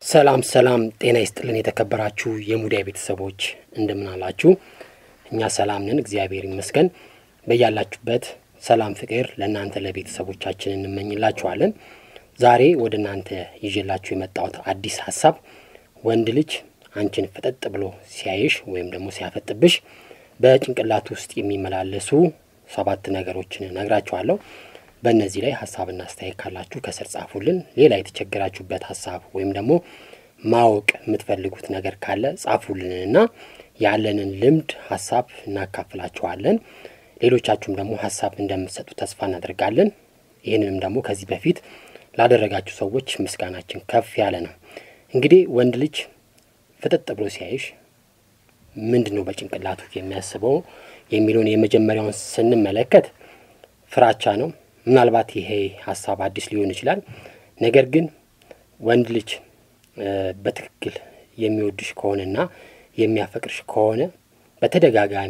ሰላም ሰላም፣ ጤና ይስጥልን የተከበራችሁ የሙዳይ ቤተሰቦች እንደምን አላችሁ? እኛ ሰላም ነን፣ እግዚአብሔር ይመስገን። በያላችሁበት ሰላም፣ ፍቅር ለእናንተ ለቤተሰቦቻችን እንመኝላችኋለን። ዛሬ ወደ እናንተ ይዤላችሁ የመጣሁት አዲስ ሀሳብ ወንድ ልጅ አንቺን ፍጠጥ ብሎ ሲያይሽ ወይም ደግሞ ሲያፈጥብሽ በጭንቅላት ውስጥ የሚመላለሱ ሰባት ነገሮችን ነግራችኋለሁ። በእነዚህ ላይ ሀሳብና አስተያየት ካላችሁ ከስር ጻፉልን። ሌላ የተቸገራችሁበት ሀሳብ ወይም ደግሞ ማወቅ የምትፈልጉት ነገር ካለ ጻፉልንና ያለንን ልምድ ሀሳብ እናካፍላችኋለን። ሌሎቻችሁም ደግሞ ሀሳብ እንደምትሰጡ ተስፋ እናደርጋለን። ይህንንም ደግሞ ከዚህ በፊት ላደረጋችሁ ሰዎች ምስጋናችን ከፍ ያለ ነው። እንግዲህ ወንድ ልጅ ፍጥጥ ብሎ ሲያይሽ ምንድን ነው በጭንቅላቱ የሚያስበው የሚለውን የመጀመሪያውን ስንመለከት ፍራቻ ነው። ምናልባት ይሄ ሀሳብ አዲስ ሊሆን ይችላል። ነገር ግን ወንድ ልጅ በትክክል የሚወድሽ ከሆነና የሚያፈቅርሽ ከሆነ በተደጋጋሚ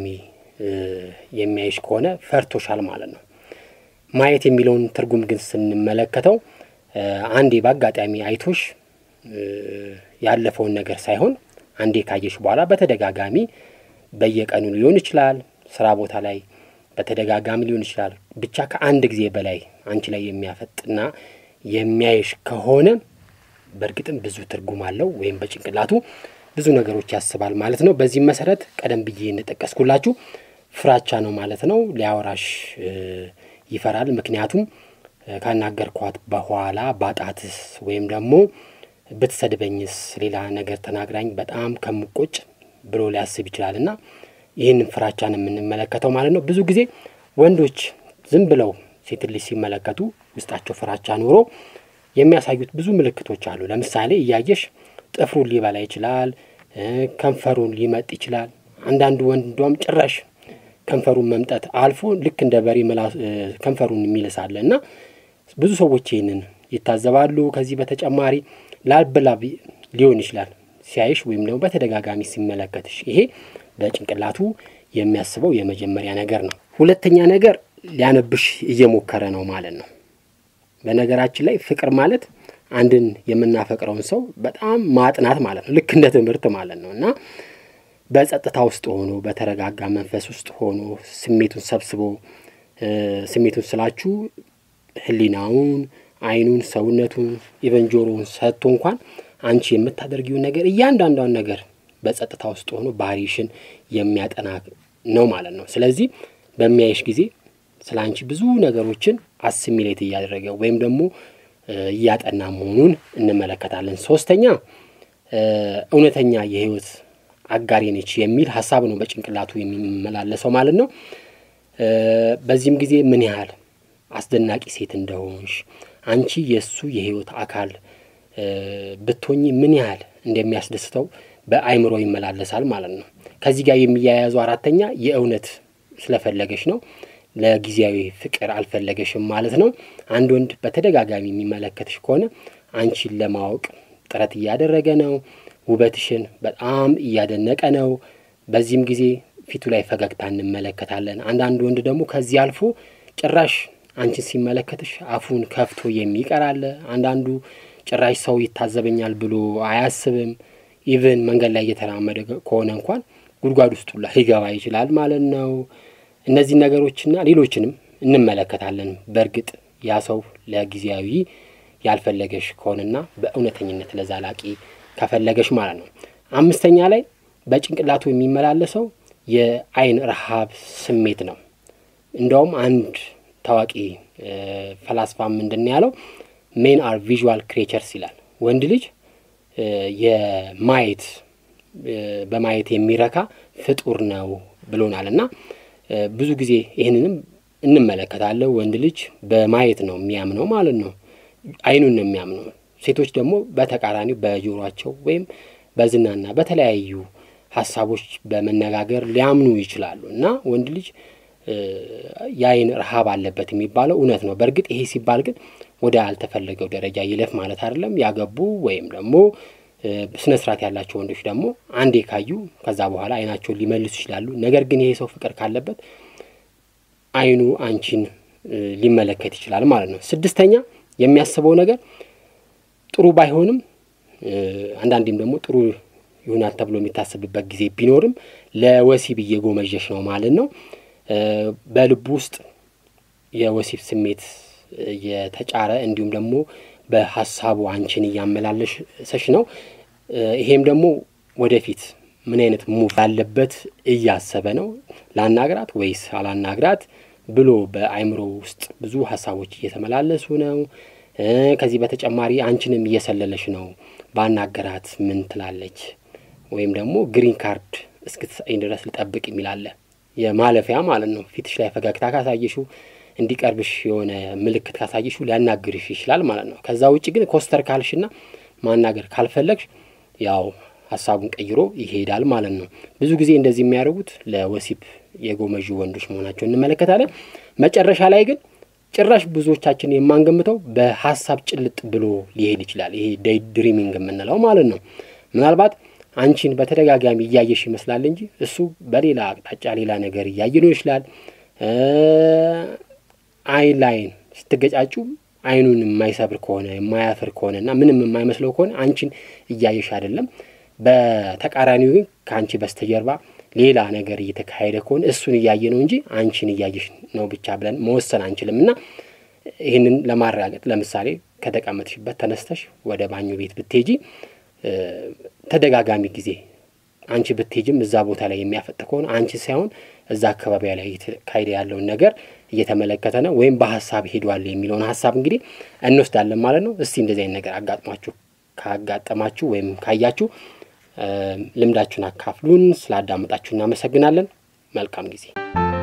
የሚያይሽ ከሆነ ፈርቶሻል ማለት ነው። ማየት የሚለውን ትርጉም ግን ስንመለከተው አንዴ በአጋጣሚ አይቶሽ ያለፈውን ነገር ሳይሆን አንዴ ካየሽ በኋላ በተደጋጋሚ በየቀኑ ሊሆን ይችላል፣ ስራ ቦታ ላይ በተደጋጋሚ ሊሆን ይችላል። ብቻ ከአንድ ጊዜ በላይ አንቺ ላይ የሚያፈጥና የሚያይሽ ከሆነ በእርግጥም ብዙ ትርጉም አለው ወይም በጭንቅላቱ ብዙ ነገሮች ያስባል ማለት ነው። በዚህም መሰረት ቀደም ብዬ እንደጠቀስኩላችሁ ፍራቻ ነው ማለት ነው። ሊያወራሽ ይፈራል። ምክንያቱም ካናገርኳት በኋላ ባጣትስ ወይም ደግሞ ብትሰድበኝስ ሌላ ነገር ተናግራኝ በጣም ከምቆጭ ብሎ ሊያስብ ይችላል እና ይህንን ፍራቻን የምንመለከተው ማለት ነው። ብዙ ጊዜ ወንዶች ዝም ብለው ሴት ልጅ ሲመለከቱ ውስጣቸው ፍራቻ ኖሮ የሚያሳዩት ብዙ ምልክቶች አሉ። ለምሳሌ እያየሽ ጥፍሩን ሊበላ ይችላል፣ ከንፈሩን ሊመጥ ይችላል። አንዳንዱ ወንድ እንዲያውም ጭራሽ ከንፈሩን መምጠት አልፎ ልክ እንደ በሬ ከንፈሩን የሚልሳለ እና ብዙ ሰዎች ይህንን ይታዘባሉ። ከዚህ በተጨማሪ ላብላብ ሊሆን ይችላል ሲያይሽ ወይም ደግሞ በተደጋጋሚ ሲመለከትሽ ይሄ በጭንቅላቱ የሚያስበው የመጀመሪያ ነገር ነው። ሁለተኛ ነገር ሊያነብሽ እየሞከረ ነው ማለት ነው። በነገራችን ላይ ፍቅር ማለት አንድን የምናፈቅረውን ሰው በጣም ማጥናት ማለት ነው። ልክ እንደ ትምህርት ማለት ነው እና በጸጥታ ውስጥ ሆኖ በተረጋጋ መንፈስ ውስጥ ሆኖ ስሜቱን ሰብስቦ ስሜቱን ስላችሁ ሕሊናውን፣ አይኑን፣ ሰውነቱን ኢቨን ጆሮውን ሰጥቶ እንኳን አንቺ የምታደርጊውን ነገር እያንዳንዷን ነገር በጸጥታ ውስጥ ሆኖ ባህሪሽን የሚያጠና ነው ማለት ነው። ስለዚህ በሚያይሽ ጊዜ ስለ አንቺ ብዙ ነገሮችን አስሚሌት እያደረገ ወይም ደግሞ እያጠና መሆኑን እንመለከታለን። ሶስተኛ እውነተኛ የህይወት አጋሪ ነች የሚል ሀሳብ ነው በጭንቅላቱ የሚመላለሰው ማለት ነው። በዚህም ጊዜ ምን ያህል አስደናቂ ሴት እንደሆንሽ አንቺ የእሱ የህይወት አካል ብትሆኚ ምን ያህል እንደሚያስደስተው በአይምሮ ይመላለሳል ማለት ነው። ከዚህ ጋር የሚያያዙ አራተኛ የእውነት ስለፈለገሽ ነው። ለጊዜያዊ ፍቅር አልፈለገሽም ማለት ነው። አንድ ወንድ በተደጋጋሚ የሚመለከትሽ ከሆነ አንቺን ለማወቅ ጥረት እያደረገ ነው። ውበትሽን በጣም እያደነቀ ነው። በዚህም ጊዜ ፊቱ ላይ ፈገግታ እንመለከታለን። አንዳንድ ወንድ ደግሞ ከዚህ አልፎ ጭራሽ አንቺን ሲመለከትሽ አፉን ከፍቶ የሚቀር አለ። አንዳንዱ ጭራሽ ሰው ይታዘበኛል ብሎ አያስብም። ኢቭን መንገድ ላይ እየተራመደ ከሆነ እንኳን ጉድጓድ ውስጥ ሁላ ሊገባ ይችላል ማለት ነው። እነዚህ ነገሮችና ሌሎችንም እንመለከታለን። በእርግጥ ያ ሰው ለጊዜያዊ ያልፈለገሽ ከሆነና በእውነተኝነት ለዛላቂ ከፈለገሽ ማለት ነው። አምስተኛ ላይ በጭንቅላቱ የሚመላለሰው የአይን ረሃብ ስሜት ነው። እንደውም አንድ ታዋቂ ፈላስፋ ምንድን ያለው ሜን አር ቪዥዋል ክሬቸርስ ይላል። ወንድ ልጅ የማየት በማየት የሚረካ ፍጡር ነው ብሎናል እና ብዙ ጊዜ ይህንንም እንመለከታለን። ወንድ ልጅ በማየት ነው የሚያምነው ማለት ነው። አይኑን ነው የሚያምነው። ሴቶች ደግሞ በተቃራኒው በጆሯቸው ወይም በዝናና በተለያዩ ሀሳቦች በመነጋገር ሊያምኑ ይችላሉ እና ወንድ ልጅ የአይን ረሃብ አለበት የሚባለው እውነት ነው። በእርግጥ ይሄ ሲባል ግን ወደ ያልተፈለገው ደረጃ ይለፍ ማለት አይደለም። ያገቡ ወይም ደግሞ ስነ ስርዓት ያላቸው ወንዶች ደግሞ አንዴ ካዩ ከዛ በኋላ አይናቸውን ሊመልሱ ይችላሉ። ነገር ግን ይሄ ሰው ፍቅር ካለበት አይኑ አንቺን ሊመለከት ይችላል ማለት ነው። ስድስተኛ የሚያስበው ነገር ጥሩ ባይሆንም አንዳንዴም ደግሞ ጥሩ ይሆናል ተብሎ የሚታሰብበት ጊዜ ቢኖርም ለወሲብ እየጎመዠሽ ነው ማለት ነው። በልቡ ውስጥ የወሲብ ስሜት የተጫረ እንዲሁም ደግሞ በሀሳቡ አንቺን እያመላለሰሽ ነው። ይሄም ደግሞ ወደፊት ምን አይነት ሙቭ ያለበት እያሰበ ነው። ላናግራት ወይስ አላናግራት ብሎ በአእምሮ ውስጥ ብዙ ሀሳቦች እየተመላለሱ ነው። ከዚህ በተጨማሪ አንቺንም እየሰለለሽ ነው። ባናገራት ምን ትላለች? ወይም ደግሞ ግሪን ካርድ እስክትሰጠኝ ድረስ ልጠብቅ የሚላለ የማለፊያ ማለት ነው። ፊትሽ ላይ ፈገግታ ካሳየሽው እንዲቀርብሽ የሆነ ምልክት ካሳየሽው ሊያናግርሽ ይችላል ማለት ነው። ከዛ ውጭ ግን ኮስተር ካልሽና ማናገር ካልፈለግሽ ያው ሀሳቡን ቀይሮ ይሄዳል ማለት ነው። ብዙ ጊዜ እንደዚህ የሚያደርጉት ለወሲብ የጎመዡ ወንዶች መሆናቸው እንመለከታለን። መጨረሻ ላይ ግን ጭራሽ ብዙዎቻችን የማንገምተው በሀሳብ ጭልጥ ብሎ ሊሄድ ይችላል። ይሄ ዴይ ድሪሚንግ የምንለው ማለት ነው። ምናልባት አንቺን በተደጋጋሚ እያየሽ ይመስላል እንጂ እሱ በሌላ አቅጣጫ ሌላ ነገር እያየ ነው ይችላል። አይን ላይን ስትገጫጩ አይኑን የማይሰብር ከሆነ የማያፍር ከሆነ እና ምንም የማይመስለው ከሆነ አንቺን እያየሽ አይደለም። በተቃራኒው ግን ከአንቺ በስተጀርባ ሌላ ነገር እየተካሄደ ከሆነ እሱን እያየ ነው እንጂ አንቺን እያየሽ ነው ብቻ ብለን መወሰን አንችልም። እና ይህንን ለማረጋገጥ ለምሳሌ ከተቀመጥሽበት ተነስተሽ ወደ ባኞ ቤት ብትሄጂ ተደጋጋሚ ጊዜ አንቺ ብትሄጅም እዛ ቦታ ላይ የሚያፈጥ ከሆነ አንቺ ሳይሆን እዛ አካባቢ ላይ እየተካሄደ ያለውን ነገር እየተመለከተ ነው ወይም በሀሳብ ሄዷል የሚለውን ሀሳብ እንግዲህ እንወስዳለን ማለት ነው። እስቲ እንደዚህ አይነት ነገር አጋጥሟችሁ ካጋጠማችሁ ወይም ካያችሁ ልምዳችሁን አካፍሉን። ስላዳመጣችሁ እናመሰግናለን። መልካም ጊዜ